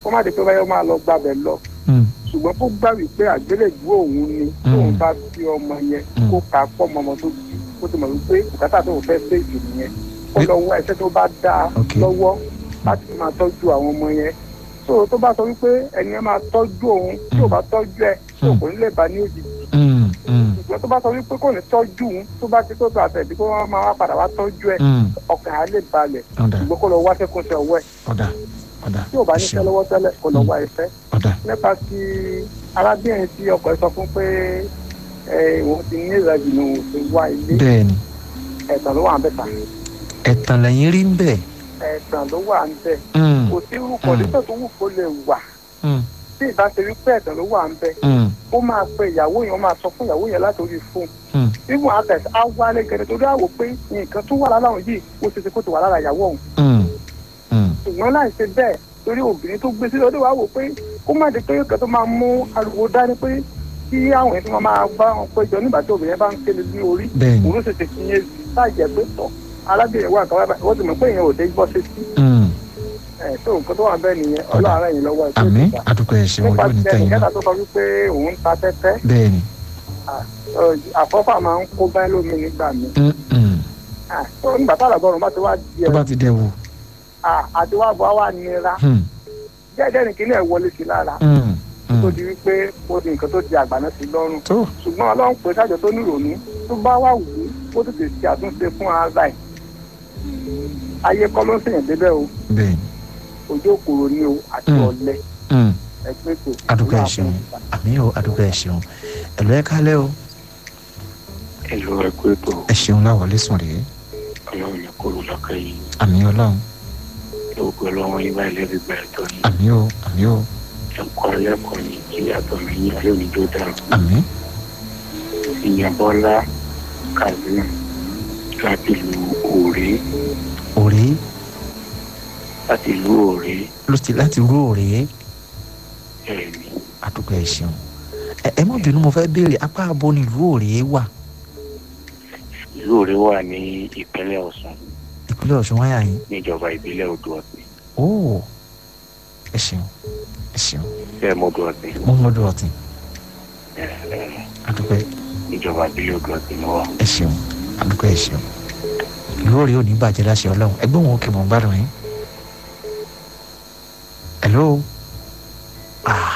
kó má di pé báyọ̀ máa lọ gbàbẹ̀ lọ mm, ṣùgbọ́n kó gbà wípé àgbélébùú òun ni tóun bá fi ọmọ yẹn Mm. kó ka pọ̀ mọ́ ọmọ tó bí kó ti mọ̀ wípé bùkátà tóun fẹ́ ṣèjì nìyẹn kó lọ wá iṣẹ́ tó bá dáa Ok. lọ́wọ́ láti máa tọ́jú àwọn ọmọ yẹn tó tó bá sọ wípé ẹni ẹ máa tọ́jú òun tí ò bá tọ́jú ẹ tí ò Mm. kò ní lè bá ní òjijì mm, mm, ṣùgbọ́n tó bá sọ wípé kò ní tọ́jú òun tó bá ti tó tó àtẹ̀bí kó wọ́n máa wá padà wá tọ́jú ẹ mm. ọkàn á lè balẹ̀ ọ̀dà ṣùgbọ́n kó lọ wá sẹ́kùnṣẹ́ ọwọ́ ẹ̀ ọ̀dà ọ̀dà tí ò bá ẹ níṣẹ́ ṣeun. lọ́wọ́ tẹ́lẹ̀ kó lọ Mm. wá iṣẹ́ ọ̀dà nípa ti arábìnrin tí ọkọ ẹ sọ fún pé ẹ òun ti ní ìrẹ̀jì ní òun ti wá ilé bẹ́ẹ̀ ni ẹ̀tàn ló wà ń bẹ̀ ta ẹ̀tàn lẹ́yìn rí ń bẹ̀ ẹ̀tàn ló wà ń bẹ̀ Mm, kò sí irú kọ̀díṣọ̀ tó wù kó lè wà mm, tí ìbá ṣe rí pé ẹ̀tàn ló wà ń bẹ̀ mm, ó máa pe ìyàwó yẹn ó máa sọ fún ìyàwó yẹn látòrí fóònù mm. nínú àtẹ̀s á wálé gẹ̀rẹ́ torí àwò pé nǹkan tó wà lára òun yìí ó ṣe ṣe kó ti wà lára ìyàwó òun Mm, mm, ṣùgbọ́n láì ṣe bẹ́ẹ̀ torí obìnrin tó gbé sílẹ̀ ó dé wá wò pé kó má di pé nǹkan tó máa mú ariwo dání pé kí àwọn èèyàn tó máa bá wọn péjọ nígbà tí obìnrin bá ń kéde ní orí bẹ́ẹ̀ ni òun ló ṣèṣe fi yẹn láì jẹ́ pé tọ̀ arábìnrin wà káwá báyìí wọ́n ti mọ̀ pé èèyàn ò dé gbọ́ sí sí Mm, ẹ̀ tó nǹkan tó wà bẹ́ẹ̀ nìyẹn ọlọ́run ẹ̀yìn lọ́wọ́ ẹ̀ tó àmì ìgbà àdúgbò ẹ̀ ṣeun nípa ojú ní ti tẹ̀yìn ẹnìkẹ́ta náà tó sọ wípé òun ń ta tẹ́tẹ́ bẹ́ẹ̀ ni àfọ́fà máa ń kó báyìí lómi nígbà mi Mm, mm. tó nígbà tá àlàbọ̀rùn bá ti wá di tó bá ẹ̀ ti dẹ̀ wò àti wá bọ̀ wá nira Mm, jẹ́jẹ́ ní kíní ẹ̀ wọlé sí lára mm, mm. tó di wípé ó di nǹkan tó di àgbàná sí lọ́rùn tó ṣùgbọ́n ọlọ́run pé sájọ tó níròónú tó bá wà wù ú ó tètè ṣe àtúnṣe fún ara ẹ̀ ayé kọ́ ló ń sèyàn débẹ̀ o bẹ́ẹ̀ ni ojú òkúrò ni o àti Mm. ọ̀lẹ Mm, ẹgbẹ́ tó àdúgbò ẹ̀ ṣeun àmì o àdúgbò ẹ̀ ṣeun ẹ̀lọ́ ẹ̀ kálẹ̀ o ẹ̀lọ́ ẹ̀kú ètò ẹ̀ ṣeun láwọlé sùn rèé ọlọ́run ní kóró lọ́kàn yìí àmì ọlọ́run lóògùn ọlọ́run yín báyìí lẹ́bi gba ẹ̀tọ́ yìí àmì o àmì o ẹ̀kọ́ ẹlẹ́kọ̀ọ́ yìí kí àtọ̀ mi yín alẹ́ òní tó dáa àmì ìyàbọ̀lá kazeem láti lu òré òré láti lu òré ló ti láti rú òré ẹ̀mí àdúgbò ẹ̀ ṣeun ẹ ẹ má bínú mo fẹ́ béèrè apá abo ni ìlú òré wà ìlú òré wà ní ìpínlẹ̀ ọ̀ṣun ìpínlẹ̀ ọ̀ṣun wáyà yín níjọba ìbílẹ̀ odò ọ̀sìn ó ẹ ṣeun ẹ ṣeun bẹ́ẹ̀ mọ́ odò ọ̀sìn mo ń lọ́dọ̀ ọ̀tìn àdúgbò ẹ̀ níjọba ìbílẹ̀ odò ọ̀sìn ni wọ́n. ẹ ṣeun àdúgbò ẹ ṣeun ìlú òré ò ní bàjẹ́ láṣẹ ọlọ́run ẹgbẹ́ wọn òkè mọ̀ ń gbádùn yín. hello ah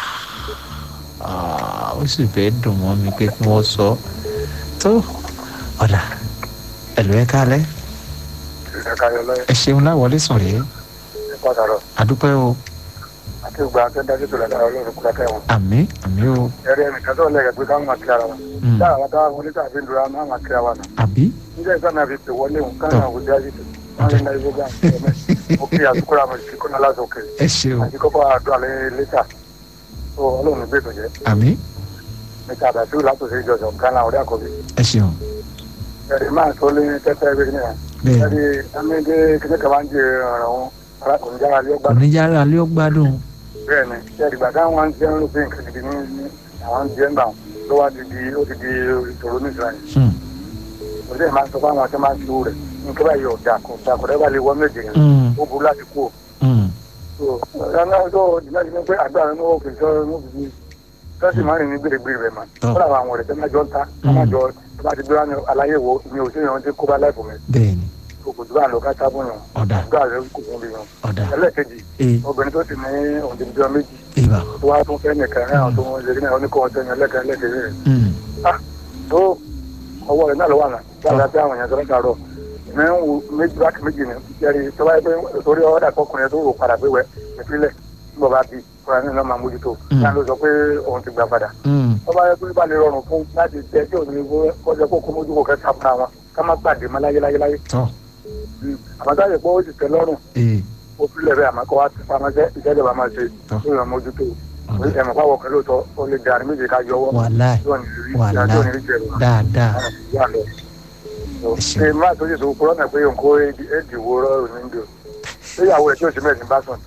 ah, ó sì fẹ́ dùn mọ́ mi pé kí wọ́n sọ tó ọ̀dà ẹ̀lú ẹ kálẹ̀ ẹ̀ka yọ lọ́yẹ̀ ẹ ṣeun láwọlé sùn rèé nípa ọ̀rọ̀ àdúpẹ́ o àti ìgbà tó dájú tó lọ́dọ̀ ọlọ́run kúrẹ́ tẹ̀ wọ́n. àmì àmì o ẹ̀rí ẹnìkan tó lẹ́gẹ̀ẹ́ pé káwọn máa kíra wa Mm. dáhà wa dáhà wọlé tàbí lura máa máa kíra wa nà. àbí nígbà ìgbà náà fi pè wọlé òun káwọn àwọn òde ayé tó wọn lè náà ibùdó àti ẹ̀mẹ́ ó kí àtúkúrò àmọ̀ sí kọ́nà lásòkè ẹ ṣeun àti kọ́kọ́ àdúrà lẹ́yìn lẹ́tà tó ọlọ́run gbé tó jẹ́ àmì níta àdàtú látòsí ìjọsọ gánà ọ̀rẹ́ àkọ́bí. ẹ ṣeun ẹ̀rí máa tó lé tẹ́tẹ́ bí ní à bẹ́ẹ̀ ẹ̀rí ẹ̀mẹ́dé kíní kan máa ń jẹ ọ̀rọ̀ wọn arákùnrin jára lé ọgbà oníjàrá alẹ́ ó gbádùn bẹ́ẹ̀ ni ẹ̀rí gbàdá wọn jẹ́ ń lópin nǹkan gidi ní ní àwọn jẹ́ ń bà wọn ló wá ti di ó ti di ìṣòro ní ìsirayẹ Hmm, òṣèlú máa ń sọ fáwọn tí máa ń tu rẹ̀ nǹkan báyìí ọ̀dà kò dà kò dẹ́gbà lè wọ́n méje yẹn hmm, ó burú láti kú o. hmm. ọ̀nà tó jìnnà sí pé àgbà rẹ̀ ní òkè sọ ní òkè sí tọ́sí máa ń rìn ní gbèrègbèrè rẹ̀ mà Tọ́. ó làwọn àwọn ọ̀rẹ́ tẹ́ máa jọ ń ta ká máa jọ tó bá ti gbé wá ní aláyé wo mi ò sí ìrántí tí kó bá láìpò mi bẹ́ẹ̀ ni kò kò tó bá lọ ká tábù yàn ọ̀dà àgbà rẹ̀ kò fún mi yàn. ọ̀dà ẹlẹ́ẹ̀kejì ee obìnrin tó sì ní òǹdíjọ méjì ìbà tó wá tún fẹ́ nìkan ẹ̀ àwọn tó ń ṣe ní oníkó ọ̀tẹ̀ yẹn lẹ́kẹ̀ẹ́ lẹ́kẹ̀ẹ́ rẹ̀ Hmm, tó ọwọ́ rẹ̀ náà ló wà náà tí a bá tẹ àwọn èèyàn tó ń sàrọ̀ ìmọ̀ ń wo méjì báàkì méjì ni jẹ́rì tó bá yẹ pé torí ọ̀dà kọkùnrin tó rò padà pé wẹ̀ ìpínlẹ̀ nígbà bá bí kọ́ra ní náà máa mójútó Mm. náà ló sọ pé òun ti gbà padà hmm, tó bá yẹ pé bá lè rọrùn fún láti jẹ tí òun ní kọjá kó kó mójú kó kẹ́ sáfúnra wọn ká má gbàdé má láyé láyé láyé tọ́ àmọ́ táyà pé ó sì tẹ́ lọ́rùn ee ó fi lẹ̀ bẹ́ẹ̀ àmọ́ kó wá ti pamọ́ jẹ́ ìjẹ́jọba máa ṣe Tọ́. tó yàn mójútó ọ̀dà ẹ̀mọ̀ pàwọ̀ kan lóòótọ́ ó lè dàrí méjì ká yọwọ́ wàláì tí ò ní rí wàláì tí ò ní rí jẹ̀rù dáadáa yà lọ. ṣeun. ṣe máa tó ṣe sọ kúrọ́ náà pé òǹkó èdìwó rọrùn ní ndò ìyàwó ẹ̀ tí ò sí mẹ́sìn bá sùn.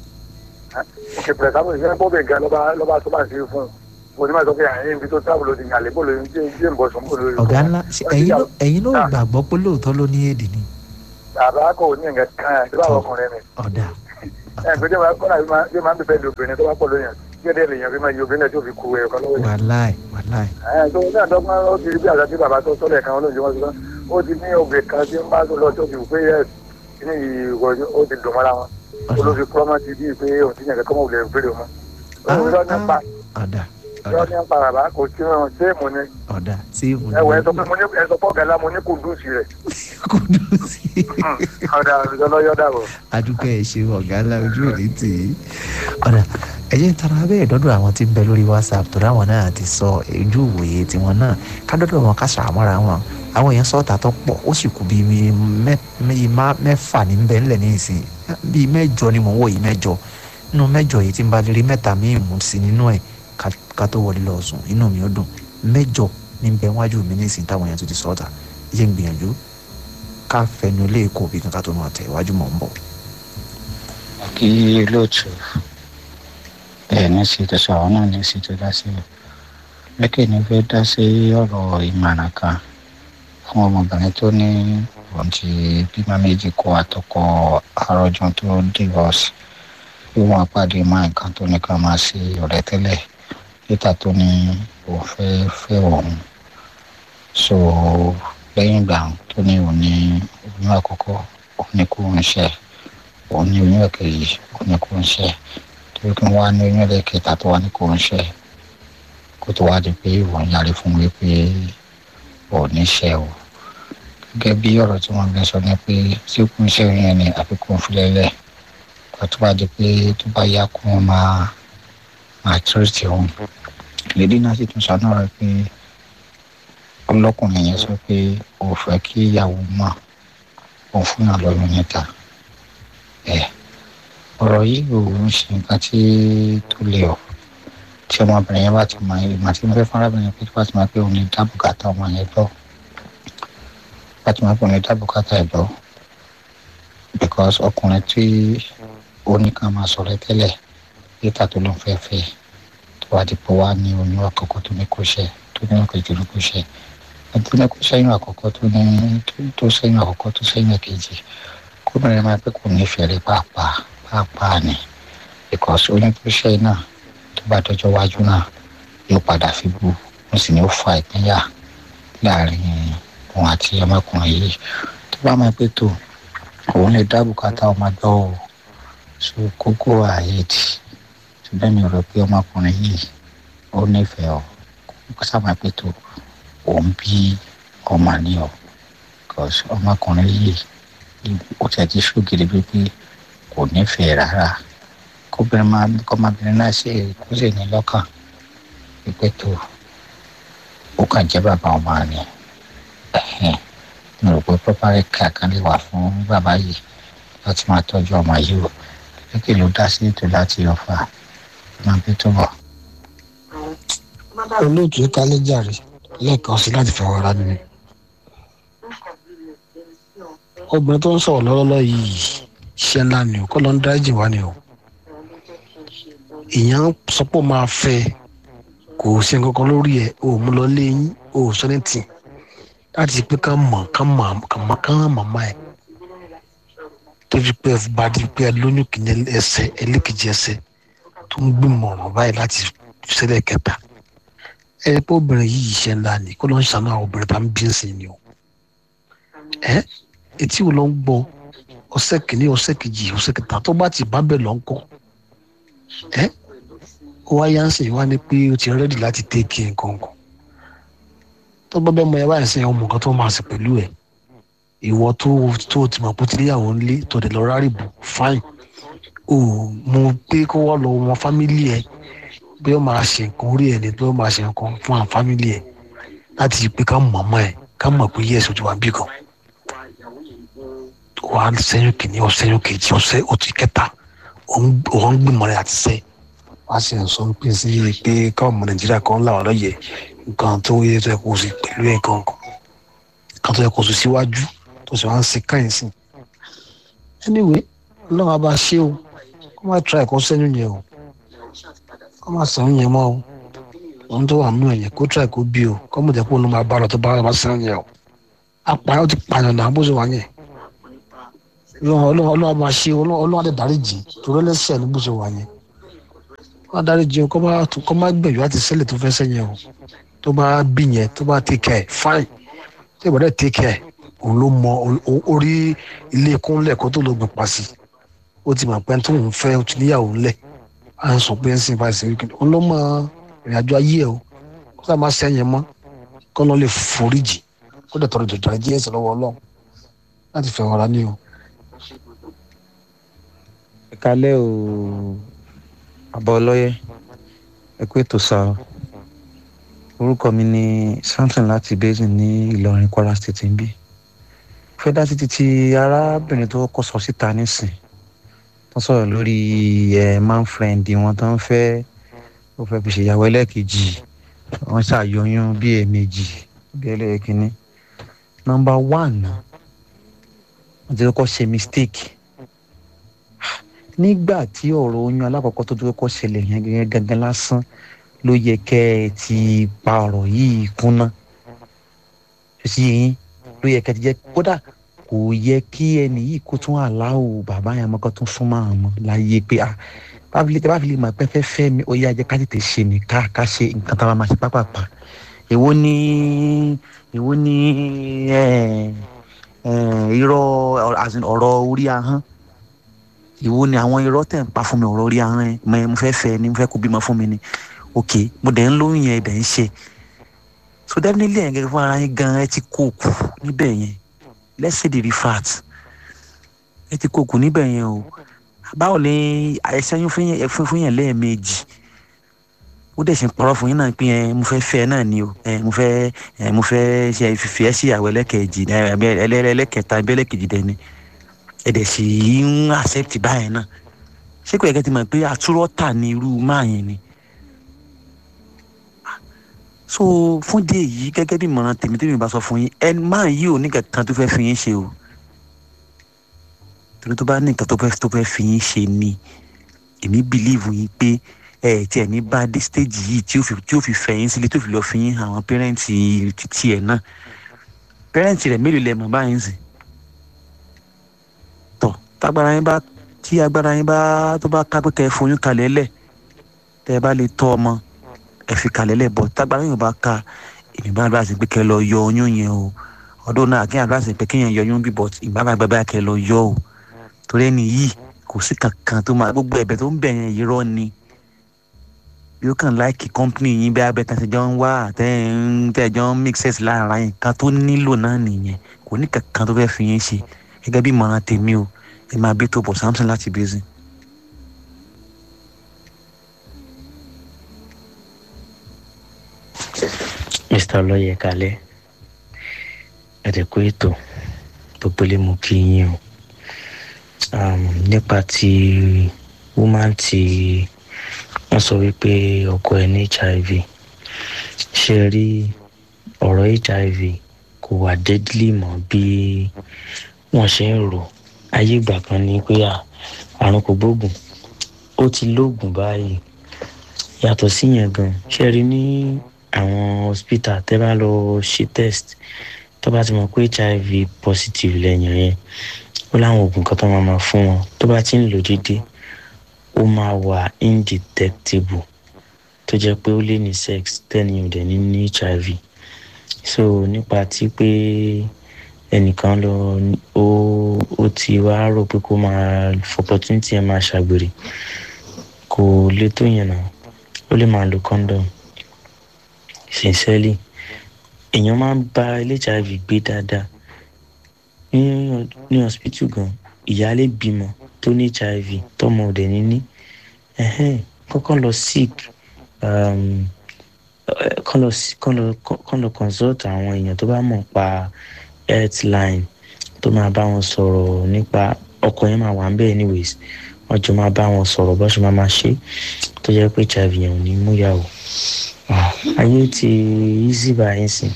òkè pẹ̀lẹ́ sábà ìṣẹ́ bọ́ọ̀bì gan lọ́ba lọ́ba tó bá ṣe fún un mo ní máa sọ pé àyè ibi tó tábìlì òdì yàlẹ́ bó lóyún tí tí ń bọ̀ sùn bó lóyún. ọ̀gá ńlá ṣe ẹ̀yin ló ẹ̀yin ló Ah. gbàgbọ́ pé lóòótọ́ ló ní èdè ni bàbá kò ní nǹkan kan ẹ̀ tí báwọn ọkùnrin mi ọ̀dà ẹ pé tí wọn kọ́nà bí máa ń bẹ̀bẹ̀ lu obìnrin tó bá pọ̀ lóyún kí ẹ̀dẹ̀ lèèyàn fi máa yí obìnrin náà tó fi ku ẹ̀yọ̀ kan lọ́wọ́ yẹn. wàláì wàláì ẹ tó ní àdọ́gbọ́n ó ti rí bí àgbà tí bàbá tó sọ́lẹ̀ kan olóòjì wọn sọ ó ti ní obìnrin kan tí ń bá tó lọ tó fi pé yẹ ní ìwọ ó ti dùn mọ́ra wọn olófi kúrọ́mọ́ ti bíi pé òun ti yàn kẹ́kọ́ mọ́ òun lè fèrè wọn. olùdó ní pa ọ̀dà yọ ọ̀dà ní pa bàbá kò tí wọn séèmù ni ọ̀dà tí mo ẹ wọ ẹ sọ pé mo ní ẹ sọ pé ọ̀gá ńlá mo ní kùndùsì rẹ̀ kò dùn sí i. ọ̀dà ìjọlọ́yọ̀ dàbọ̀. adúgbò ẹ ṣe ọ̀gá ńlá ojú òní tì í ọ̀dà ẹ̀yẹ́ tara bẹ́ẹ̀ dọ́dọ̀ àwọn tí ń bẹ lórí whatsapp tó dáwọn náà ti sọ ojú ìwòye tiwọn náà ká dọ́dọ̀ wọn ká ṣàmọ́ra wọn àwọn èèyàn sọ́ọ̀tà tó pọ̀ ó sì kú bíi mẹ́fà ní bẹ́ẹ̀ ńlẹ̀ ní ìsìn bíi mẹ́jọ ni mò ń wò yìí mẹ́jọ nínú mẹ́jọ yìí tí ń bá lè rí mẹ́ta míì mú sí nínú ẹ̀ ká tó wọlé lọ sùn inú mi ó dùn mẹ́jọ ní bẹ́ẹ̀ wájú mi ní ìsìn táwọn èèyàn tó ti sọ́ọ̀tà yé ń gbìyànjú ká fẹnu ilé èkó bí kankan tó máa tẹ̀ iwájú mọ̀ ń bọ̀. kí olóòtú ẹ ní sí tó sọ àwọn náà ní sí tó dá sí o lẹ́kẹ̀ ní fẹ́ dá sí ọ̀rọ̀ ìmọ̀ràn kan fún ọmọbìnrin tó ní òun ti bímọ méjì kó àtọkọ àròjọ tó divorce bí wọn pàdé máa nǹkan tó ní ká máa ṣe ọ̀rẹ́ tẹ́lẹ̀ níta tó ní òun fẹ́ fẹ́ òun so lẹ́yìn ìgbà tó ní òun ní oyún àkọ́kọ́ òun ní kó ń ṣe òun ní oyún ẹ̀kejì òun ní kó ń ṣe torí kí wọ́n á ní oyún ẹ̀kẹta tó wà ní kó ń ṣe kó tó wá di pé òun yàrá fún mi pé òun ní ṣe o gẹ́gẹ́ bí ọ̀rọ̀ tí wọ́n gbé sọ ni pé tí kò ń ṣe oyún yẹn ni àfikún fúlẹ́lẹ̀ kó tó bá di pé tó bá yá kó wọn máa máa tírìtì òun lèdí náà sì tún sọ náà rẹ pé ọlọ́kùnrin yẹn sọ pé òun fẹ́ kí ìyàwó mọ̀ òun fún yàn lọ́yún níta ẹ̀ ọ̀rọ̀ yìí ò ń ṣe nǹkan tí tó le ọ̀ tí ọmọbìnrin yẹn bá ti mọ ìgbà tí mo fẹ́ fún arábìnrin pé tí wọ́n ti máa pé òun ní dábùkátà ọmọ yẹn gbọ́ bá ti máa pé òun ní dábùkátà ẹ̀ gbọ́ because ọkùnrin tí ó ní ká máa sọ̀rọ̀ tẹ́lẹ̀ yíta tó ló ń fẹ́ fẹ́ tó wá di pé wá ní oyún àkọ́kọ́ tó ní kó ṣe tó ní ọkọ̀ ìjọba kó ṣe àti ní kó sẹ́yìn àkọ́kọ́ tó ní tó sẹ́yìn àkọ́kọ́ tó sẹ́yìn èkejì kóbìnrin máa pẹ́ kò nífẹ̀ẹ́ rẹ̀ pàápàá pàápàá ni because oyún tó ṣe náà tó bá dọjọ́ wájú náà yóò padà fi bu wọ́n sì ní ó fa ìpínyà láàrin òun àti ọmọkùnrin yìí tó bá máa pẹ́ tó òun lè dá bùkátà ọmọ gbọ́ o so kókó ààyè tì ṣùgbọ́n mi rò pé ọmọkùnrin yìí ó nífẹ̀ẹ́ ọ kó sábà pẹ́ tó òun bí ọmọ ní ọ because ọmọkùnrin yìí ó ti àti ṣògiri pípé kò nífẹ̀ẹ́ rárá kóbìnrin máa kọ́mọbìnrin náà ṣe kó sì ní lọ́kàn pípẹ́ tó ó kàn jẹ́ bàbá ọmọ ni mo rò pé pọ́párẹ́ kankan lè wà fún bàbá yìí láti máa tọ́jú ọmọ yìí o kékeré ló dá sí ètò láti ọ̀fà máa bí tó bọ̀. olóòtú kálẹ́jàre lẹ́ẹ̀kan sí láti fọwọ́ ra nínú. obìnrin tó ń sọ̀rọ̀ lọ́wọ́lọ́wọ́ yìí iṣẹ́ ńlá ni o kọ́ ló ń dáríjì wá ni o. èèyàn sọ pé ó máa fẹ́ kò sí nǹkan kan lórí ẹ̀ o mú lọ léyìn o sọ ní tì láti pé ká mọ̀ ká mọ̀ ká mọ̀ ká mọ̀ mọ̀ ẹ̀ tó fi pé bá di pé lóyún kìíní ẹsẹ̀ ẹlẹ́kejì ẹsẹ̀ tó ń gbìmọ̀ ọ̀rọ̀ báyìí láti ṣẹlẹ̀ kẹta ẹ pé obìnrin yìí iṣẹ́ ńlá ni kó ló ń ṣàánú àwọn obìnrin tá ń bí nsìn ni o ẹ etí wo ló ń gbọ́ ọ̀sẹ̀ kìíní ọ̀sẹ̀ kejì ọ̀sẹ̀ kẹta tó bá ti bá bẹ̀ lọ ń kọ́ ẹ ó wá yá ń sìn wá ní pé ó ti rẹ́dì láti tẹ́kì nǹkan kan tó bá bẹ́ẹ̀ mọ ẹ báyìí sìn ọmọ nǹkan tó máa ṣe pẹ̀lú ẹ̀ ìwọ tó tó ti mọ̀ pé tí níyàwó ń lé tó dẹ̀ lọ rárì bù fáìn o mo pé kó wọ́n lọ wọn fámílì ẹ̀ bí ó máa ṣe nǹkan orí ẹ̀ ni bí ó máa ṣe nǹkan fún àwọn fámílì ẹ̀ láti pé ká mọ̀ mọ́ ẹ̀ ká mọ̀ pé yẹ́sì ojú wa bí kan wà á sẹ́yìn kìíní ọ̀sẹ́yìn kejì ọ̀sẹ́ òtí kẹta òun gbìmọ̀ rẹ̀ àti sẹ́ wá sí ẹ̀ sọ pé sí pé káwọn ọmọ nàìjíríà kan làwọn lọ́yẹ̀ nǹkan tó yẹ tó yẹ kó o sì pẹ̀lú ẹ̀ nǹkan kan tó yẹ kó o sì síwájú tó sì wá ń ṣe káyìn sí anyway ọlọ́run á bá ṣe o kó má tra ẹ̀kọ́ sẹ́yìn yẹn o kó má sẹ́yìn yẹn mọ́ o ohun tó wà nínú ẹ̀yẹ kó tra ẹ̀kọ́ bí o kó mọ̀ jẹ́ kó ló máa bá lọ tó bá wà sẹ́yìn yẹn o apààyàn ti pààyàn náà bó ṣe wà yẹn ọlọ́run ọlọ́run máa ṣe ọlọ́run ọlọ́run àti dáríjì torí ẹlẹ́sẹ̀ ní bó ṣe wà yẹn wọ́n á dáríjì kọ́ bá kọ́ má gbẹ̀yọ́ àti sẹ́lẹ̀ tó fẹ́ sẹ́yìn o tó bá bí yẹn tó bá take care fine tó ìbàdàn take care òun ló mọ orí ilé kúnlẹ̀ kó tó lọ gbìn pa sí ó ti mọ̀ pé tó ń fẹ́ ó ti níyàwó ńlẹ̀ à ń sọ pé ń sìn báyìí sí wíkìndì òun ló mọ ìrìn àjò ayé ẹ o kó sáà má sẹ́yìn mọ́ kọ́ lọ́ lè foríjì kó dẹ̀ tọrọ jọjọ ajé ẹ̀sẹ̀ lọ́wọ́ ọlọ́run láti fẹ́ wọn ra ní o. ẹ kalẹ́ o àbọ̀ ọlọ́yẹ ẹ kú ètò sá o orúkọ mi ni samson láti basin ní ìlọrin kwara state ń bí fẹ́ dá títí tí arábìnrin tó kọ́ sọ síta nísìn tó sọ̀rọ̀ lórí ẹ̀ man friend wọn tó ń fẹ́ ó fẹ́ fi ṣèyàwó ẹlẹ́ẹ̀kejì wọ́n ṣàyọyún bí ẹ̀ẹ̀mejì bí ẹlẹ́ẹ̀kínní nọmba one wọ́n ti kọ́kọ́ ṣe mistake nígbà tí ọ̀rọ̀ oyún alákọ̀ọ́kọ́ tó tó kọ́kọ́ ṣẹlẹ̀ yẹn gẹ́gẹ́ gangan lásán ló yẹ kẹ́ ẹ ti pa ọ̀rọ̀ yìí kúnná sí yín ló yẹ kẹ́ ẹ ti jẹ́ kódà kò yẹ kí ẹnì yìí kó tún àláwò bàbá yẹn mọ́kàn tún súnmọ́ àwọn ọmọ láyé pé ah báfílẹ̀ tẹ́ báfílẹ̀ mọ̀ pé fẹ́ fẹ́ mi ó yá jẹ́ ká tètè ṣe ní ká ká ṣe nǹkan tá a máa ṣe pápápá èwo ni èwo ni irọ́ ọ̀rọ̀ orí ahọ́n ìwo ni àwọn irọ́ tẹ̀ ń pa fún mi ọ̀rọ̀ orí ahọ́n ẹ̀ mọ̀ mo fẹ́ fẹ́ ni mo fẹ́ kó bímọ fún mi ni ok mo dẹ̀ ń lóyún yẹn dẹ̀ ń ṣe so definitely ẹ̀ gẹ́gẹ́ fún ara yín gan ẹ ti kó kù níbẹ̀ yẹn let's say the refat ẹ ti kó kù níbẹ̀ yẹn o báwo ni àìsàn fún yẹn lẹ́ẹ̀mejì ó dẹ̀ ṣe ń parọ́ fún yín náà pé ẹ mo fẹ́ fẹ́ náà ni o ẹ mo fẹ́ ẹ mo fẹ́ ṣe fífi ẹ sí ìyàwó ẹlẹ́kẹ̀jì ẹlẹ́kẹta ẹbí ẹlẹ́kẹ̀jì dẹni ẹ dẹ̀ sì ń accept báyẹn náà ṣé kò yẹ kẹ́ ti mọ̀ pé àtúrọ́tà ni irú máa yẹn ni so fún dé yìí gẹ́gẹ́ bí ìmọ̀ràn tèmi tèmi bá sọ fún yín ẹ máa yí ò ní kankan tó fẹ́ fi yín ṣe o torí tó bá ní nǹkan tó fẹ́ tó fẹ́ fi yín ṣe ni èmi bìlíìfù yín pé ẹ tí ẹ ní bá dé stage yìí tí ó fi tí ó fi fẹ́ yín sílé tó fi lọ fi yín àwọn pẹ́rẹ́ǹtì títí ẹ̀ náà pẹ́rẹ́ǹtì rẹ̀ mélòó lẹ mọ̀ báyìí sìn tọ̀ tágbára yín bá tí agbára yín bá tó bá ká pé kẹ́ ẹ foyún kalẹ̀ lẹ̀ tẹ́ ẹ bá lè tọ́ ọmọ ẹ fi kalẹ̀ lẹ̀ bọ̀ tágbára yín bá ka èmi bá bá sì pé kẹ́ ẹ lọ yọ oyún yẹn o ọdún náà kí àgbà sì pé kéèyàn yọ oyún bí bọ̀ ìgbà bá gbẹ bá kẹ́ ẹ lọ yọ o torí ẹni yìí kò sí kankan tó máa gbogbo ẹ̀bẹ̀ tó ń bẹ̀ yẹn irọ́ ni yóò kàn láìkì kọ́ńpìnì yín bí abẹ́ tàṣẹ jọ ń wá tẹ́ jọ ń mix sense lára yín kan tó nílò náà nìyẹn kò ní kankan tó fẹ́ fi yín ṣe gẹ́gẹ́ bí ìmọ̀ràn tèmi o ẹ máa bí tó bọ̀ samson láti bẹ́sìn. mr olóyè kalẹ ẹdẹkọ ètò tó pélé mú kí yín o nípa ti woman ti wọ́n sọ wípé ọkọ ẹ̀ ní hiv ṣe rí ọ̀rọ̀ hiv kò wà deadly mọ́ bí wọ́n ṣe ń rò ayé ìgbà kan ní pé àrùn kò gbóògùn ó ti lóògùn báyìí yàtọ̀ síyẹn gan ṣe rí ní àwọn hospital tẹ́ bá lọ ṣe test tó bá ti mọ̀ pé hiv positive lẹ́yìn yẹn ó láwọn oògùn kan tó máa ma fún wọn tó bá ti ń lò déédéé ó máa wà indetectable tó jẹ́ pé ó lè ní sex tẹ́ni ò dẹ̀ ní ní hiv so nípa ti pé ẹnìkan lọ ó ó ti wá rò pé kó máa opportunity ẹ máa ṣàgbèrè kò lè tó yẹn náà ó lè máa lo condom sincerely èèyàn máa ń bá hiv gbé dáadáa ní ní hospital gan ìyáálé bímọ tó ní hiv tọmọ ọdẹ níní kọ́kọ́ lọ sick kọ́ lọ kọ́ lọ consult àwọn èèyàn tó bá mọ̀ pa health line tó máa bá wọn sọ̀rọ̀ nípa ọkọ̀ yẹn máa wà ń bẹ́ẹ̀ anyways wọ́n jọ máa bá wọn sọ̀rọ̀ bó ṣe máa máa ṣe tó jẹ́ pé hiv yẹn ò ní mú yà o ayé ti easy báyìí sìn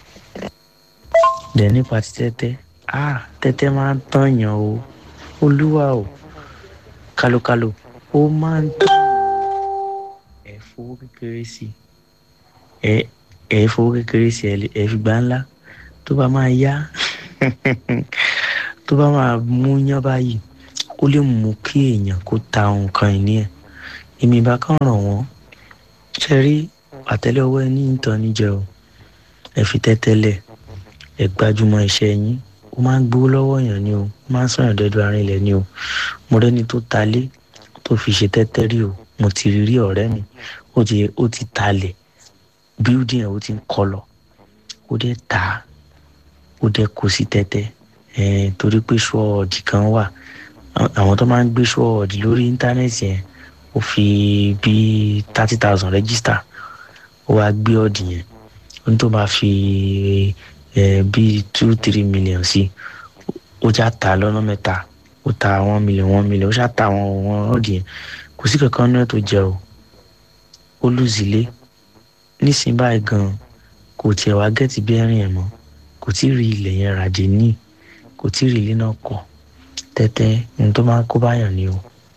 dẹ̀ nípa ti tẹ́tẹ́ ah tẹ́tẹ́ máa ń tọ̀yàn o olúwa o kálókáló ó máa ń tọ̀ ẹ fowó kékeré sí ẹ ẹ fowó kékeré sí ẹ fi gbá ńlá tó bá máa yá tó bá máa mú yán báyìí ó lè mú kí èèyàn kó ta nǹkan ìní ẹ̀ èmi bá kàn ràn wọ́n ṣe rí àtẹ́lẹwọ́ ẹni ìtàn níjẹ o ẹ fi tẹ́tẹ́lẹ̀ ẹ gbájúmọ́ iṣẹ́ yín ó máa ń gbówó lọ́wọ́ èèyàn ni o ó máa ń sọ̀rọ̀ dẹ́dọ̀ àárín ilẹ̀ ni o mo rẹ́ni tó talé tó fi ṣe tẹ́tẹ́ rí o mo ti rí rí ọ̀rẹ́ mi ó ti ó ti talẹ̀ building ẹ̀ ó ti ń kọ́ lọ ó dẹ̀ tà á ó dẹ̀ kó sí tẹ́tẹ́ ẹ̀ torí pé ṣọ́ọ̀dì kan wà àwọn tó máa ń gbé ṣọ́ọ̀dì lórí íńtánẹ́ẹ̀tì yẹn ó fi bíi thirty thousand register ó wá gbé ọ̀dì yẹn ó ní tó máa fi ẹ̀ bíi two three million sí ó já ta lọ́nà mẹ́ta ó ta one million one million ó ṣá ta àwọn àwọn ọ̀dì yẹn kò sí kankan náà tó jẹ o ó lùzílé nísìnyí báyìí gan kò tiẹ̀ wá gẹ́tì bí ẹ̀rìn ẹ̀ mọ́ kò tí ì rí ilẹ̀ yẹn ràjẹ́ ní kò tí ì rí ilé náà kọ́ tẹ́tẹ́ ní tó máa ń kó báyàn ni o.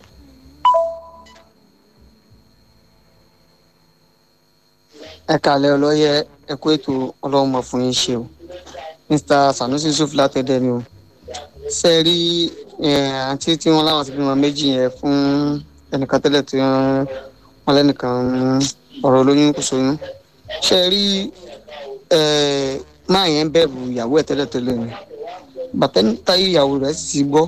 ẹ kàlẹ́ ọlọ́yẹ ẹ kó ètò ọlọ́run mọ̀ fún yín ṣe o mr sanusi yusuf látẹ̀dẹ̀ ni o ṣe é rí àǹtí tí wọ́n láwọn ti bímọ méjì yẹn fún ẹnìkan tẹ́lẹ̀ tí wọ́n lẹ́nìkan ọ̀rọ̀ olóyún kò sóyún ṣe é rí máa yẹn bẹ̀rù ìyàwó ẹ̀ tẹ́lẹ̀tẹ́lẹ̀ ni bàtẹ́ńtà ìyàwó rẹ̀ sì ti gbọ́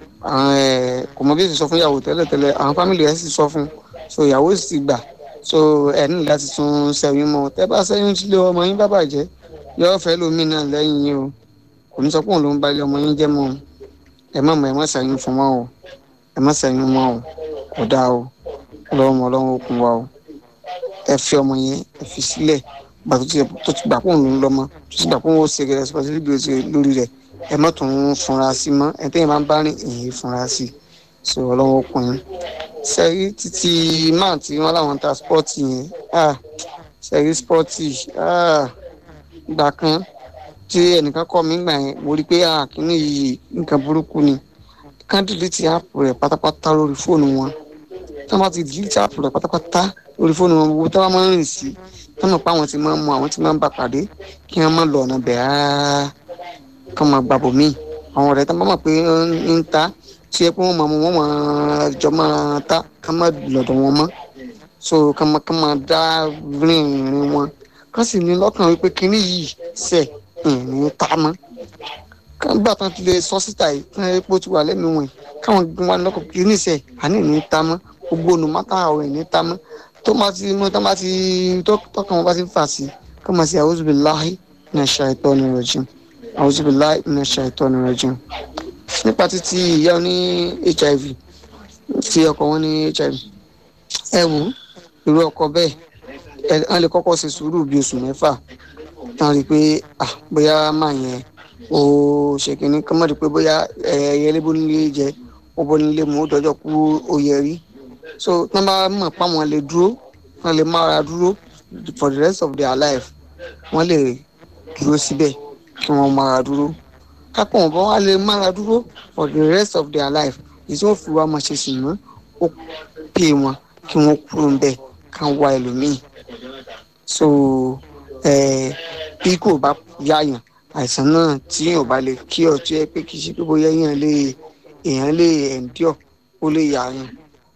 kò mọ bí ó ti sọ fún ìyàwó tẹ́lẹ̀tẹ́lẹ̀ àwọn fámìlì rẹ̀ sì sọ fún so ìyàwó sì ti gbà so ẹ ní láti tún ṣẹ́yún mọ́ tẹ́ bá ṣẹ́yún tí lé ọmọ yín bá bàjẹ́ yọ fẹ́ lómi náà lẹ́yìn yín o kò ní sọ pé òun ló ń bá ilé ọmọ yín jẹ́ mọ́ o ẹ má mọ ẹ má ṣẹ́yún fún wọn o ẹ má ṣẹ́yún mọ́ o kò dáa o ọlọ́run ọlọ́run ó kún wa o ẹ fi ọmọ yẹn ẹ fi sílẹ̀ gbà tó ti tó ti gbà pé òun ló ń lọ́mọ tó ti gbà pé òun ó ṣe responsibility lórí rẹ̀ ẹ má tún funra sí mọ́ ẹ tẹ́yìn máa ń bá rìn èyí funra sí so ọlọ́run ó kún yín sẹ́rí títí máà tí wọ́n láwọn ta spọ́ọ̀tì yẹn ah sẹ́rí spọ́ọ̀tì ah ìgbà kan tí ẹnìkan kọ́ mi gbà yẹn mo rí i pé ah kíní yìí nǹkan burúkú ni kán dìlítì áàpù rẹ̀ pátápátá lórí fóònù wọn tí wọ́n bá ti dìlítì áàpù rẹ̀ pátápátá lórí fóònù wọn gbogbo tí wọ́n máa ń rìn sí tí wọ́n mọ̀ pé àwọn ti máa ń mú àwọn ti máa ń bà pàdé kí wọ́n má lọ ọ̀nà bẹ̀ rárá kán máa gbàbọ̀ míì àwọn ọ̀rẹ́ tí wọ́n bá mọ̀ pé ń ta tí ẹ pé wọn máa mú wọn máa jọ máa ta ká má lọ́dọ̀ wọn mọ́ so ká má ká máa dá rìn rìn wọn ká sì ní lọ́kàn wípé kínní yìí sẹ̀ ní ta mọ́ ká gbà tán ti lè sọ síta yìí kí wọ́n pé ó ti wà lẹ́nu wọn káwọn gbé wọn lọ́kàn kínní sẹ̀ àní ní ta mọ́ gbogbo onùmọ́tà ọ̀rẹ́ ní ta mọ́ tó máa ti mú tó máa ti tọkàn wọn bá ti fà sí ká máa ṣe a'udhu billahi minash shaitani rajim a'udhu billahi minash shaitani rajim nípa títí ìyá ní hiv tí ọkọ wọn ní hiv ẹ wò irú ọkọ bẹ́ẹ̀ ẹ wọn lè kọ́kọ́ ṣe sùúrù bíi oṣù mẹ́fà tán rí i pé ah bóyá máa yẹn ó ṣe kínní kí wọ́n rí i pé bóyá ẹyẹ lébó nílé jẹ ó bọ́ nílé mú ó dọ́jọ́ kú oyè rí so tí wọ́n bá mọ̀ pé àwọn lè dúró wọ́n lè mára dúró for the rest of their life wọ́n lè dúró síbẹ̀ kí wọ́n mára dúró kápọ̀ wọn bá wà lè mára dúró for the rest of their life èyí tí wọ́n fi wá máa ṣe sì mọ́ ó pè wọn kí wọ́n kúrò ńbẹ̀ ká wá ẹlòmíì so bí kò bá yáyàn àìsàn náà tí èèyàn bá lè kí ọ tí ẹ pé kì í ṣe pé bóyá èèyàn lè èèyàn lè endure ó lè yáyàn.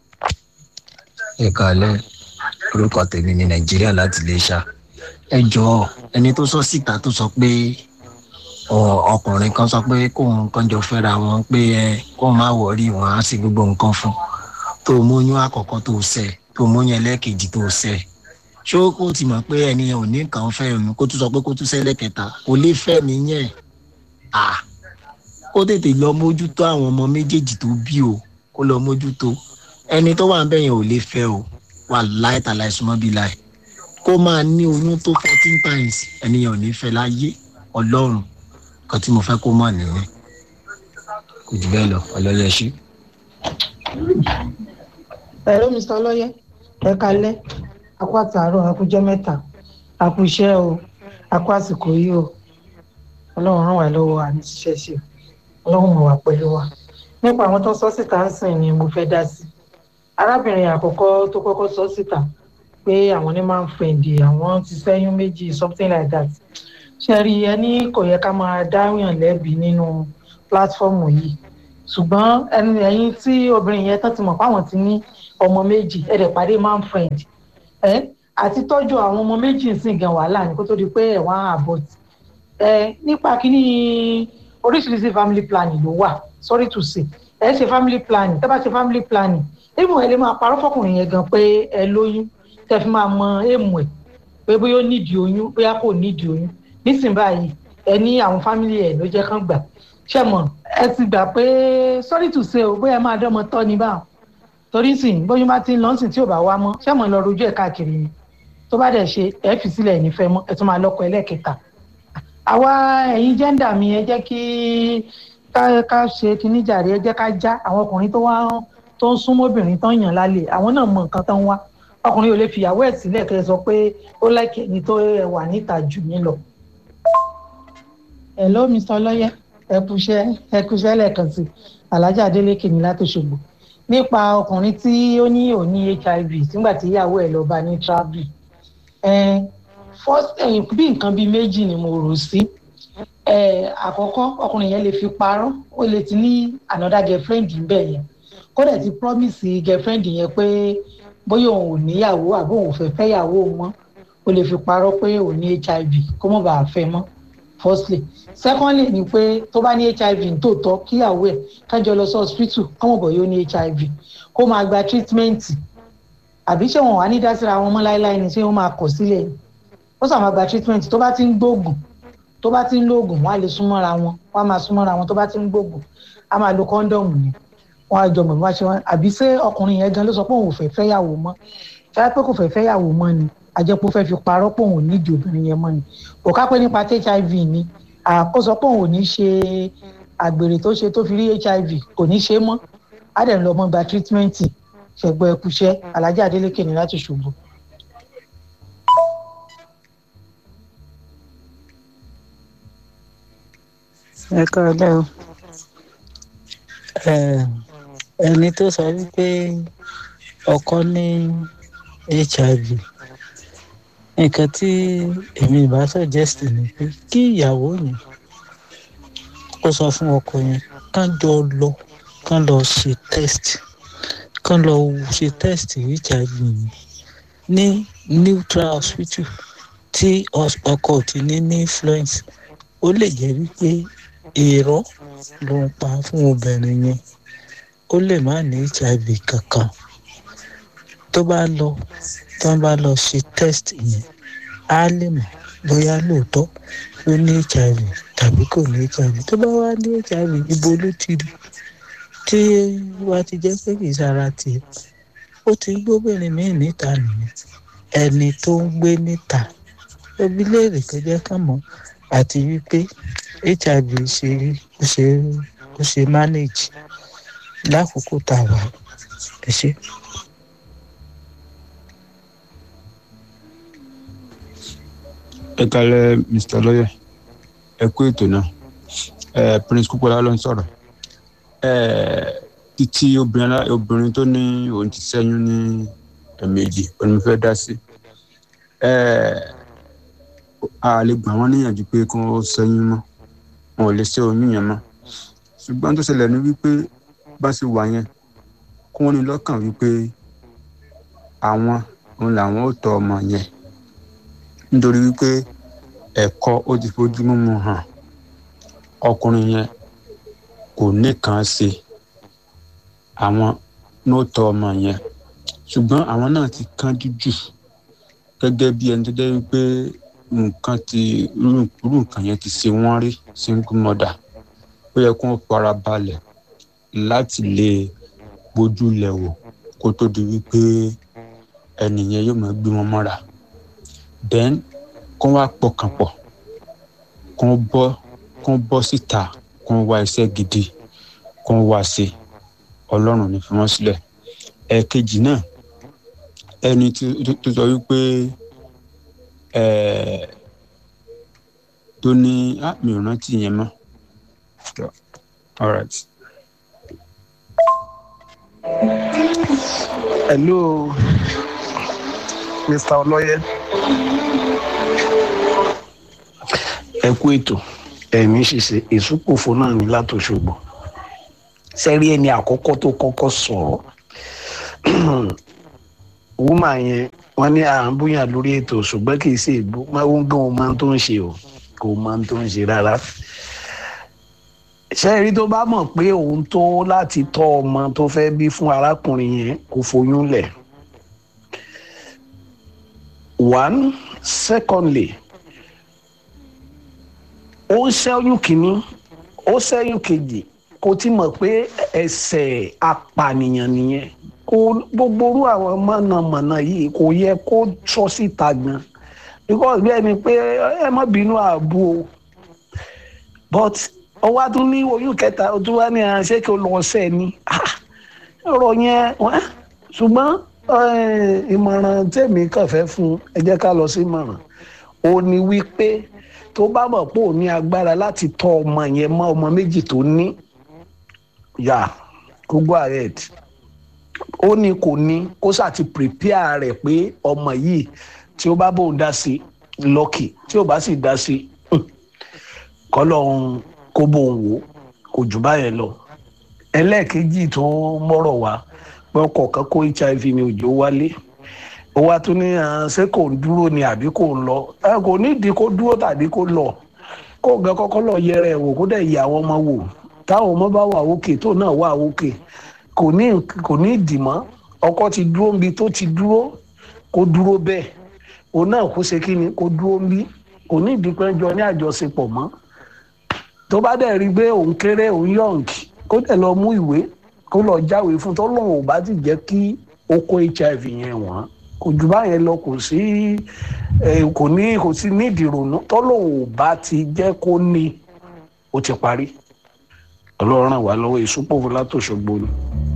ẹ kàlẹ́ orúkọ tèmi ní nàìjíríà láti lè ṣá ẹ jọ̀ọ́ ẹni tó sọ síta tó sọ pé ọkùnrin kan sọ pé kóun kan jọ fẹ́ra wọn pé ẹ kóun má wọrí wọn á sì gbogbo nǹkan fún tó móyún àkọ́kọ́ tó ṣẹ tó móyún ẹlẹ́ẹ̀kejì tó ṣẹ ṣé ó kó ti mọ̀ pé ẹni ò ní kàn fẹ́ òun kó tún sọ pé kó tún ṣẹlẹ̀ kẹta kò lè fẹ́ nìyẹn à kó tètè lọ mójútó àwọn ọmọ méjèèjì tó bí o kó lọ mójútó ẹni tó wà ń bẹ̀yẹn ò lè fẹ́ o wà láìta láìsúmọ́ bí láì kó máa ní oyún tó fourteen times ẹnìyàn ò ní fẹ́ láyé ọlọ́run kan tí mo fẹ́ kó mọ̀ nìyẹn kò jù bẹ́ẹ̀ lọ ọlọ́yẹ ṣí. ẹ̀rọ mr ọlọ́yẹ ẹ kalẹ́ akó àtàárọ̀ akójọ́ mẹ́ta akó iṣẹ́ o akó àsìkò yìí o ọlọ́run ràn wá lọ́wọ́ àmì ṣiṣẹ́ ṣe ọlọ́run mọ̀ wá pẹ̀lú wa nípa àwọn tó sọ síta ń sìn ni mo fẹ́ dá sí arábìnrin àkọ́kọ́ tó kọ́kọ́ sọ síta pé àwọn ní máa ń fẹ̀ǹdì àwọn ti sẹ́yún méjì something like that ṣe rí ẹni kò yẹ ká máa dáhùn lẹ́bi nínú pílátífọ́ọ̀mù yìí ṣùgbọ́n ẹni ẹ̀yin tí obìnrin yẹn tán ti mọ̀ fáwọn ti ní ọmọ méjì ẹ̀dẹ̀ pàdé man friend ẹ̀ àti tọ́jú àwọn ọmọ méjì ń sìn gan wàhálà ní kó tó di pé ẹ̀wọ̀n abort ẹ̀ nípa kíní oríṣiríṣi family planning ló wà sorry to say ẹ ṣe family planning tẹ́ bá ṣe family planning èèmù ẹ lè máa parọ́ fọkùnrin yẹn gan pé ẹ lóyún tẹ́ fi máa mọ èèmù ẹ̀ pé bóyá ó nídìí oyún bóyá kò nídìí oyún nísìnyí báyìí ẹ ní àwọn family ẹ̀ ló jẹ́ kán gbà ṣe mọ̀ ẹ ti gbà pé sorry to say o bóyá ẹ máa dánmọ tọ́ ní báwọn torí sìn bóyá bá ti ń lọ sìn tí ò bá wá mọ́ ṣe mọ̀ lọ rojú ẹ̀ káàkiri ni tó bá dẹ̀ ṣe ẹ fi sílẹ̀ ẹ̀ nífẹ̀ẹ́ mọ́ ẹ tún máa lọ́kọ ẹlẹ́ẹ̀kẹta àwa ẹ̀yin jẹ́ńdà mi ẹ jẹ́ kí ká ká ṣe kíní jàre ẹ jẹ́ ká já àwọn ọkùnrin tó wá tó ń súnmọ́ obìnrin tó ń yàn lálẹ́ àwọn náà mọ nǹkan tó ń wá ọkùnrin ò lè fìyàwó ẹ̀ sílẹ̀ kẹ́ ẹ sọ pé ó láìkẹ́ ẹni tó wà níta jù mí lọ. hello mr ọlọ́yẹ ẹ kúṣẹ́ ẹ kúṣẹ́ lẹ́ẹ̀kan sí alájà adélékè ní látòṣogbo nípa ọkùnrin tí ó ní òní hiv nígbà tí ìyàwó ẹ̀ lọ bá ní travel first bí nǹkan bíi méjì ni mo rò sí àkọ́kọ́ ọkùnrin yẹn lè fi parọ́ ó lè ti ní another girlfriend níbẹ̀ yẹn kó dẹ̀ ti promise girlfriend yẹn pé bóyá òun ò níyàwó àbí òun ò fẹ́ fẹ́yàwó mọ́ ó lè fi parọ́ pé òun ní hiv kó mọ̀ bá a fẹ́ mọ́ firstly secondly ni pé tó bá ní hiv nítòótọ́ kíyàwó ẹ̀ kájọ lọ sí hospital kọ́mọ̀ bọ̀ yóò ní hiv kó máa gba treatment àbí ṣé wọn wà ní dásíra wọn mọ́ láéláé ni ṣé wọ́n máa kọ̀ sílẹ̀ ni ó sàn máa gba treatment tó bá ti ń gbóògùn tó bá ti ń lóògùn wọn á lè súnmọ́ra wọn wọn á máa súnmọ́ra wọn tó bá ti ń gbóògùn á máa lo kọ́ńdọ̀mù ni wọn á jọ mọ̀ bí wọ́n ṣe wọn àbí ṣé ọkùnrin yẹn gan ló sọ pé òun ò fẹ́ fẹ́yàwó mọ́ ṣáà pé kò fẹ́ fẹ́yàwó mọ́ ni àjẹpọ̀ fẹ́ fi parọ́ pé òun ò nídìí obìnrin yẹn mọ́ ni kò ká pé nípa hiv ni àkóso pé òun ò ní ṣe àgbèrè tó ṣe tó fi rí hiv kò ní ṣe mọ́ á dẹ̀ lọ mọ́ gba treatment ṣẹ̀gbọ́ ẹkúṣẹ́ alájà adélékè ní láti ṣubú. ẹ káàlẹ́ o ẹni tó sọ wípé ọkọ ní hiv nǹkan tí èmi ìbá suggest ni pé kí ìyàwó yẹn kó sọ fún ọkọ yẹn kán jọ lọ kán lọ ṣe test kán lọ ṣe test hiv yẹn ní neutral hospital tí ọkọ ti ní ní influence ó lè jẹ́ wípé èrò ló ń pa fún obìnrin yẹn ó lè má ní hiv kankan tó bá lọ tó bá lọ ṣe test yẹn á lè mọ̀ bóyá lóòótọ́ ló ní hiv tàbí kò ní hiv tó bá wá ní hiv ibo ló ti rí tí wá ti jẹ́ pé kì í sára tiẹ̀ ó ti gbóbìnrin míì níta nìyẹn ẹni tó ń gbé níta ẹbí léèrè tó jẹ́ ká mọ̀ àti wípé hiv ṣe ó ṣe ó ṣe manage lákòókò tá a wà ẹ ṣe. ẹ kalẹ mr lawyer ẹ kú ètò náà ẹ prince kúpọlá ló ń sọ̀rọ̀ ẹ títí obìnrin obìnrin tó ní òun ti ṣẹ́yún ní ẹ̀ẹ̀mejì òun fẹ́ dá sí ẹ a lè gbà wọ́n níyànjú pé kí wọ́n ṣẹ́yún mọ́ wọn ò lè ṣe oyún yẹn mọ́ ṣùgbọ́n tó ṣẹlẹ̀ ní wípé bá ṣe wà yẹn kí wọ́n ní lọ́kàn wípé àwọn òun làwọn ò tọ́ ọmọ yẹn nítorí wípé ẹ̀kọ́ ó ti fojú mímu hàn ọkùnrin yẹn kò nìkan ṣe àwọn ló tọ́ ọmọ yẹn ṣùgbọ́n àwọn náà ti kánjú jù gẹ́gẹ́ bí ẹni tó jẹ́ wípé nǹkan ti irú nǹkan yẹn ti ṣe wọ́n rí single mother ó yẹ kó fara balẹ̀ láti lè bójú lẹ̀ wò kó tó di wípé ẹnìyẹn yóò máa gbé wọn mọ́ra then kó wá pọkàn pọ̀ kó bọ́ kó bọ́ síta kó wá iṣẹ́ gidi kó wá ṣe ọlọ́run ní fi wọ́n sílẹ̀ ẹ̀ẹ̀kejì náà ẹni tó sọ wípé tó ní mi ò rántí yẹn mọ́ all right. hello mr ọlọyẹ ẹ kú ètò ẹ̀mí ṣiṣẹ́ ìsúpòfo náà ní látòṣogbo sẹ́rí ẹni àkọ́kọ́ tó kọ́kọ́ sọ̀rọ̀ wúmà yẹn wọ́n ní à ń búyàn lórí ètò ṣùgbọ́n kì í ṣe ìbú máa ń gan ohun máa ń tó ń ṣe o kò máa ń tó ń ṣe rárá sẹ́rí tó bá mọ̀ pé òun tó láti tọ́ ọmọ tó fẹ́ bí fún arákùnrin yẹn kò foyún lẹ̀ one secondly ó ń ṣẹ́yún kínní ó ṣẹ́yún kejì kò tí mọ̀ pé ẹsẹ̀ apànìyàn nìyẹn kò gbogbo orú àwọn mọ̀nàmọ̀nà yìí kò yẹ kó sọ síta gan because bẹ́ẹ̀ ni pé ẹ má bínú ààbò o but ọwọ́ tún ní oyún kẹta o tún wá ní ṣé kí o lọ ṣẹ́ ni ọ̀rọ̀ yẹn ṣùgbọ́n ìmọ̀ràn tèmi kàn fẹ́ fún ẹ jẹ́ ká lọ sí ìmọ̀ràn ó ní wípé tó bá mọ̀ pé ò ní agbára láti tọ́ ọmọ yẹn mọ́ ọmọ méjì tó ní yà kó go ahead ó ní kò ní kó ṣàti prepare rẹ̀ pé ọmọ yìí tí ó bá bóun dá sí lọ́kì tí ó bá sì dá sí kọ́lọ́hún kó bóun wò kò jù báyẹn lọ ẹlẹ́ẹ̀kejì tó mọ́rọ̀ wá pé ọkọ̀ kan kó hiv ní òjò wálé ó wá tún ní ṣé kò ń dúró ni àbí kò ń lọ ẹ kò nídìí kó dúró tàbí kó lọ kó gan kọ́kọ́ lọ yẹra ẹ̀ wò kó dẹ̀ yẹ àwọn ọmọ wò táwọn ọmọ bá wà òkè tó náà wà òkè kò ní kò ní ìdìmọ́ ọkọ ti dúró níbi tó ti dúró kó dúró bẹ́ẹ̀ òun náà kó ṣe kí ni kó dúró níbi kò ní ìdípẹ́jọ ní àjọṣepọ̀ mọ́ tó bá dẹ̀ rí i pé òun kéré òun yọ̀ǹkì kó dẹ̀ lọ mú ìwé kó lọ jáwèé fún tó lóun ò bá ti jẹ́ kí ó kó hiv yẹn wọ́n kò jù báyẹn lọ kò sí kò ní kò sí nídìí ronú tó lóun ò bá ti jẹ́ kó ní ó ti parí ọlọ́run ràn wá lọ́wọ́ ìsúpòfò látòṣogbo ni.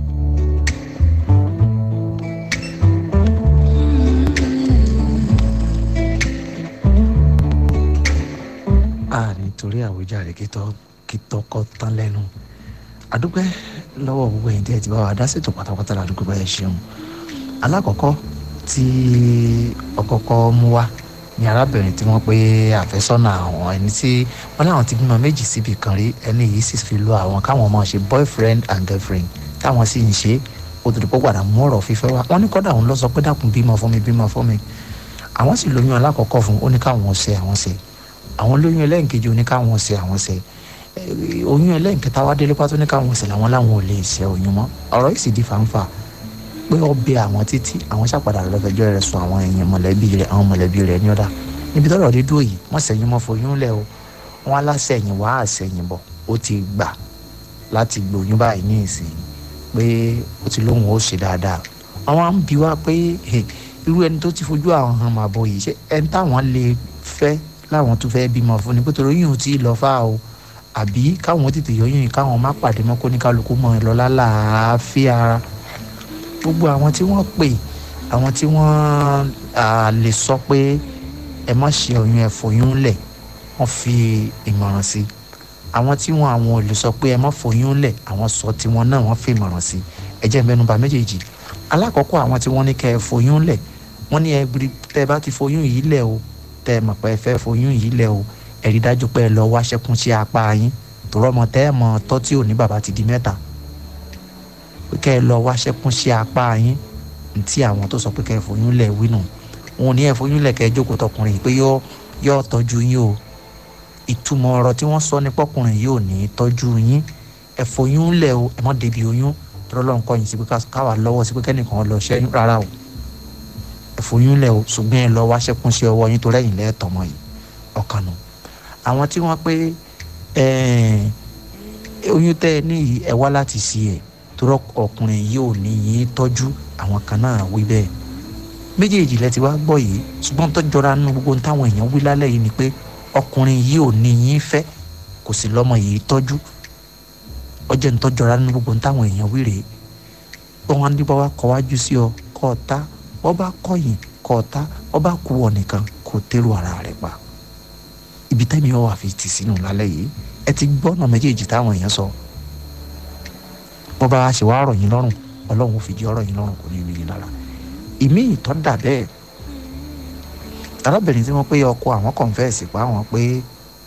a nítorí àwíjàre kí tọkọ tán lẹ́nu àdúpẹ́ lọ́wọ́ gbogbo ẹ̀yìn tí ẹ ti bá wa dá ṣètò pátápátá ládùúgbò bá ẹ ṣeun alákọ̀ọ́kọ́ tí ọkọ̀ọ̀kọ́ mú wá ní arábìnrin tí wọ́n pé àfẹ́sọ́nà àwọn ẹni tí wọ́n láwọn ti bímọ méjì síbi kan rí ẹni yìí sì fi lo àwọn káwọn máa ṣe boyfriend and girlfriend táwọn sì ń ṣe ó tó di pọ́ padà mú ọ̀rọ̀ fífẹ́ wá wọ́n ní kọ́dà òun lọ sọ pé dákun bímọ fún mi bímọ fún mi àwọn sì lóyún alákọ̀ọ́kọ́ fún ó ní káwọn ṣe àwọn ṣe àwọn lóyún ẹlẹ́ǹkejì ó ní káwọn ṣe àwọn ṣe oyún ẹlẹ́ǹkẹta wá délé pátó ní káwọn ṣe làwọn láwọn ò lè ṣe oyún mọ́ ọ̀rọ̀ yìí sì di fàǹfà pé ọbẹ̀ àwọn títí àwọn ṣàpàdà lọ́fẹ̀jọ́ rẹ̀ sùn àwọn èèyàn mọ̀lẹ́bí rẹ̀ àwọn mọ̀lẹ́bí rẹ̀ ní ọ̀dà níbi tọ́rọ̀ dé dúró yìí wọ́n sẹ́yìn mọ́ foyún lẹ̀ o wọ́n aláṣẹ̀yìn wá àṣẹ̀yìn bọ̀ ó ti gbà láti gbòyún báyìí ní ìsìn pé ó ti lóhùn ó ṣe dáadáa àwọn á ń bi wá pé irú ẹni tó ti fojú àwọn hàn máa bọ̀ yìí ṣé ẹni táwọn lè fẹ́ láwọn tó fẹ́ bímọ fún ni pé torí yìí ò tí ì lọ fáà o àbí káwọn tètè yọyún yìí káwọn má pàdé mọ́ kó ní kálukú mọ́ ẹ lọ lálàáfíà ara gbogbo àwọn tí wọ́n pè àwọn tí wọ́n lè sọ pé ẹ má ṣe oyún ẹ fòyún lẹ̀ wọ́n fi ìmọ̀ràn sí àwọn tí wọ́n àwọn ò lè sọ pé ẹ má fòyún lẹ̀ àwọn sọ tiwọn náà wọ́n fi ìmọ̀ràn sí ẹ jẹ́ mẹ́nuba méjèèjì alákọ̀ọ́kọ́ àwọn tí wọ́n ní kẹ́ ẹ fòyún lẹ̀ wọ́n ní ẹ tẹ́ bá ti fòyún yìí lẹ̀ o tẹ́ ẹ mọ̀ pé ẹ fẹ́ fòyún yìí lẹ̀ o ẹ rí dájú pé ẹ lọ wá ṣẹ́kún sí apá yín tòrọ́ ọmọ tẹ́ ẹ mọ̀ tọ́ tí ò ní bàbá ti di mẹ́ta pé kẹ́ ẹ lọ wá ṣẹ́kún sí apá yín ntí àwọn tó sọ pé kẹ́ ẹ fòyún lẹ̀ wí nù wọn ò ní ẹ fòyún lẹ̀ kẹ́ ẹ jókòó tọkùnrin yìí pé yọ yọ tọ́jú yín o ìtumọ̀ ọ̀rọ̀ tí wọ́n sọ ní pọ́kùnrin yìí ò ní tọ́jú yín ẹ fòyún lẹ̀ o ẹ mọ́ débi oyún tọ́lọ́ lọ́n kọ́ yín sí pé káwa lọ́wọ́ sí pé kẹ́nìkan lọ ṣẹ́yún rárá o ẹ fòyún lẹ̀ o ṣùgbọ́n ẹ lọ wá ṣẹ́kún sí ọwọ́ yín tó lẹ́yìn lẹ́ẹ̀tọ́mọ yìí ọ̀kan nù àwọn tí wọ́n pé oyún tẹ́ ẹ ní yìí ẹ wá láti sí ẹ̀ torọ ọkùnrin yìí ò ní yín tọ́jú àwọn kan náà wí bẹ́ẹ̀ méjèèjì lẹ ti wá gbọ́ yìí ṣùgbọ́n tó jọra nínú gbogbo táwọn èèyàn wí lálẹ́ yìí ni pé ọkùnrin yìí ò ní yín fẹ́ kò sì lọ́mọ yìí tọ́jú ọjọ́ ní tó jọra nínú gbogbo táwọn èèyàn wí rèé wọn ní bá wa kọ́ wájú sí ọ kọ́ ọ ta wọ́n bá kọ́yìn kọ́ ọ ta wọ́n bá kú ọ nìkan kò tẹ́lu ara rẹ̀ pa ibi tẹ́mi ọ̀ wà fi tì sínú lálẹ́ yìí ẹ ti gbọ́ ọ̀nà méjèèjì táwọn èèyàn sọ bọ́ bá a ṣe wá rọ̀ yín lọ́rùn ọlọ́run fi jẹ́ ọ̀rọ̀ yín lọ́rùn kò ní rí yín lára ìmí ìtọ́ dà bẹ́ẹ̀ arábìnrin tí wọ́n pé ọkọ àwọn kọ̀ǹfẹ́ẹ̀sì pa àwọn pé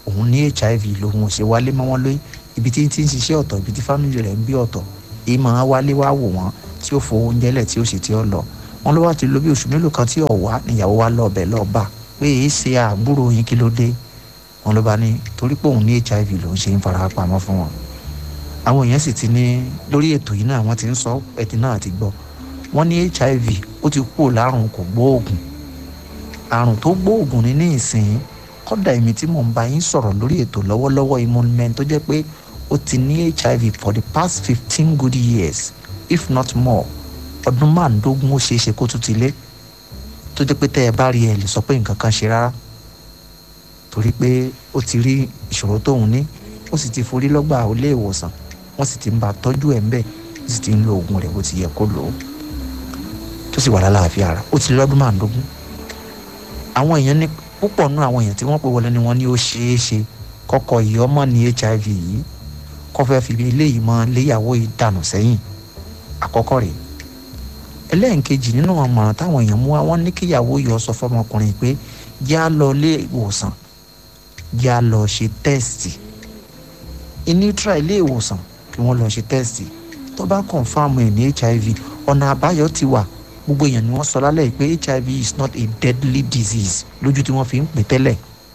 òun ní hiv lòun ò ṣe wálé mọ́ wọn lóyún ibi tí ń ti ń ṣiṣẹ́ ọ̀tọ̀ ibi tí fámìlì rẹ̀ ń bí ọ̀tọ̀ èyí máa wálé wá wò wọ́n tí ó fowó oúnjẹ lẹ̀ tí ó sì ti ọ lọ wọn ló wá ti lo bí oṣù mélòó kan tí ò wá níyàwó wa lọ ọbẹ̀ lọ́ọ́ bá pé èyí ṣe àbúrò yín kí ló dé wọn ló bá ní torí pé òun ní hiv lòun ṣe ń fara pamọ́ fún wọn àwọn èèyàn sì ti ní lórí ètò yìí náà wọ́n ti ń sọ ẹtì náà ti gbọ́ wọ́n ní hiv ó ti kú lárùn kò gbóògùn àrùn tó gbóògùn ní ní ìsìn kọ́dà èmi tí mò ń bá yín sọ̀rọ̀ lórí ètò lọ́wọ́lọ́wọ́ immunment tó jẹ́ pé ó ti ní hiv for the past fifteen good years if not more ọdún márùndógún ó ṣeé ṣe kó tún ti lé tó jẹ́ pé tẹ́ ẹ bá rí ẹ lè sọ pé nǹkan kan ṣe rárá torí pé ó ti rí ìṣòro tóun ní ó sì ti forí lọ́gbà ilé ìwòsàn wọ́n sì ti ń bá tọ́jú ẹ̀ ń bẹ̀ ó sì ti ń lo oògùn rẹ̀ bó ti yẹ kó lò ó tó sì wà lálàáfíà ara ó ti lọ́dún márùndógún àwọn èèyàn ní púpọ̀ nú àwọn èèyàn tí wọ́n pè wọlé ni wọ́n ní ó ṣeé ṣe kọ́kọ́ yìí ọmọ ní hiv yìí kọ́ fẹ́ fi eléyìí mọ léyàwó yìí dànù sẹ́yìn àkọ́kọ́ rèé ẹlẹ́ẹ̀kejì nínú àmọ̀ràn táwọn èèyàn mú wa wọ́n ní kíyàwó yọ sọ fọmọkùnrin pé já lọ ilé ìwòsàn já lọ ṣe tẹ́ẹ̀sì initra ilé ìwòsàn kí wọ́n lọ ṣe tẹ́ẹ̀sì tó bá kọ̀nfàmù ẹ̀ ní hiv ọ̀nà àbáyọ ti wà gbogbo èèyàn ni wọ́n sọ lálẹ́ yìí pé hiv is not a deadly disease lójú tí wọ́n fi ń pè tẹ́lẹ̀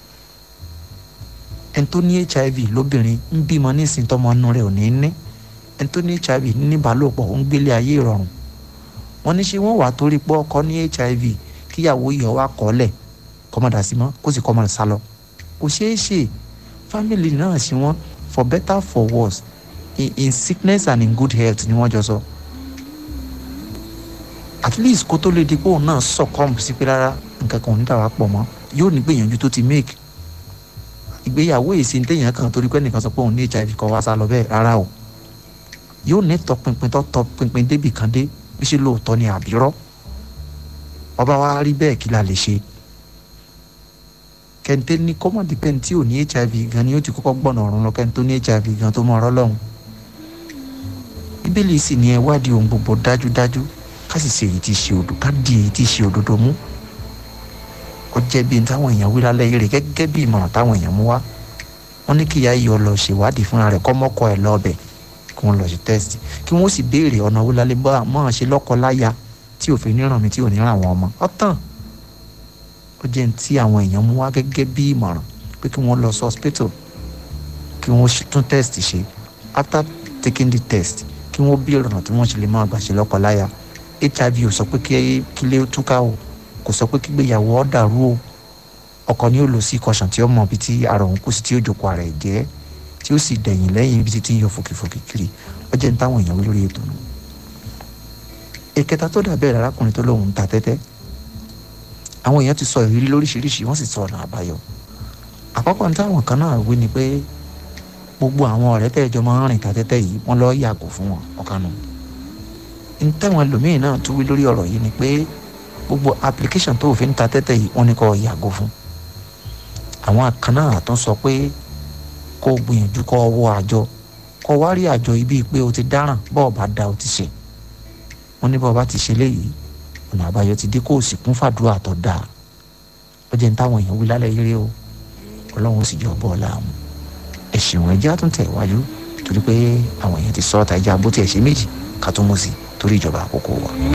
ẹni tó ní hiv lóbìnrin ń bímọ nísìnyí tọmọ inú rẹ̀ ò ní ní ẹni tó ní hiv ní ìbálòpọ̀ ń gbélé ayé ìrọ̀rùn wọ́n ní ṣé wọ́n wà torí pé ọkọ ní hiv kíyàwó yọ wá kọ́lẹ̀ kọ́mọdà sí mọ́ kó sì kọ́mọdà sá lọ kò ṣeé ṣe family náà sí wọn for better for worse in, in sickness and in good health ni wọ́n jọ sọ at least kó tó lè di pé òun náà succumb sí pé rárá nǹkan kan ò ní dàwà pọ̀ mọ́ yóò ní gbìyànjú tó ti make ìgbéyàwó èsì ní téèyàn kan torí pé nìkan sọ pé òun ní hiv kọ́ wá sá lọ bẹ́ẹ̀ rárá o yóò ní tọpinpin tó tọpinpin débì kan dé bí ṣe lóòótọ́ ni àbírọ́ ọba wa rí bẹ́ẹ̀ kí la lè ṣe kẹ́ńté ní kọ́mọ̀dé pẹ́ẹ́n tí ò ní hiv gan ni ó ti kọ́kọ́ gbọ́nà ọ̀run lọ kẹ́ńté tó ní hiv gan tó mọ ọ̀rọ̀ lọ́hùn bíbélì sì ní ẹ wádìí ohun gbogbo dájúdájú ká sì ṣe èyí tí ṣe òdodo ká di èyí tí ṣe òdodo mú ó jẹ́ bí n táwọn èèyàn wí lálẹ́ yìí rè gẹ́gẹ́ bí ìmọ̀ràn táwọn èèyàn mú wá wọ́n ní kíyà yìí ọ lọ ṣèwádìí fúnra rẹ̀ kọ́mọ́kọ ẹ̀ lọ́ọ̀bẹ̀ kí wọ́n lọ ṣe tẹ́sítì kí wọ́n sì béèrè ọ̀nà wo lálẹ́ bá máa ṣe lọ́kọ láya tí òfin níràn mi tí ò ní ràn àwọn ọmọ ọ̀tàn ó jẹ́ tí àwọn èèyàn mú wá gẹ́gẹ́ bí ìmọ̀ràn pé kí wọ́n lọ sí hospital kí wọ́n tún test ṣe after taking the test kí wọ́n béèrè ọ̀nà tí wọ́n ṣe lè máa gbà ṣe lọ́kọ láya hiv ò sọ pé kílé túká o kò sọ pé kígbéyàwó ọ̀ dàrú o ọkọ ni ó lọ sí kọsàn tí ó mọ ibi tí ara òun kù sí tí ó jókòó ara ẹ̀ jẹ́ tí ó sì dẹ̀yìn lẹ́yìn ibi tí ń yọ fòkìfòkì kiri ó jẹ́ ní táwọn èèyàn wí lórí ètò nù. ìkẹta tó dàbẹ́ rẹ̀ arákùnrin tó lóun ń ta tẹ́tẹ́ àwọn èèyàn ti sọ ìrírí lóríṣiríṣi wọ́n sì sọ ọ̀nà àbáyọ. àkọ́kọ́ ní táwọn kan náà wí ni pé gbogbo àwọn ọ̀rẹ́ tẹ́jọ máa ń rìn ta tẹ́tẹ́ yìí wọ́n lọ yàgò fún wọn ọ̀kanù. ní táwọn ẹlòmíín náà tún wí lórí ọ̀rọ̀ yìí ni pé gbogbo application tó fi ń ta tẹ́tẹ́ yìí wọ́n ní kó yàgò fún. àwọn kan náà tún sọ pé kó gbìyànjú kó wọ àjọ kó wá rí àjọ ibi pé o ti dáràn bọ́ọ̀ bá da o ti ṣe wọ́n ní bọ́ọ̀ bá ti ṣe léyìí ọ̀nà àbáyọ ti dé kó o sì kún fàdúrà tó dáa ó jẹ́ ní táwọn èèyàn wí lálẹ́ yéré o ọlọ́run ó sì jọ bọ́ ọ̀la àwọn ẹ̀sìn wọn ẹjẹ́ àtúntẹ̀ iwájú torí pé àwọn èèyàn ti sọ ọ́ ta ẹja bó tiẹ̀ ṣe méjì ká tó mú sí torí ìjọba àkókò wa.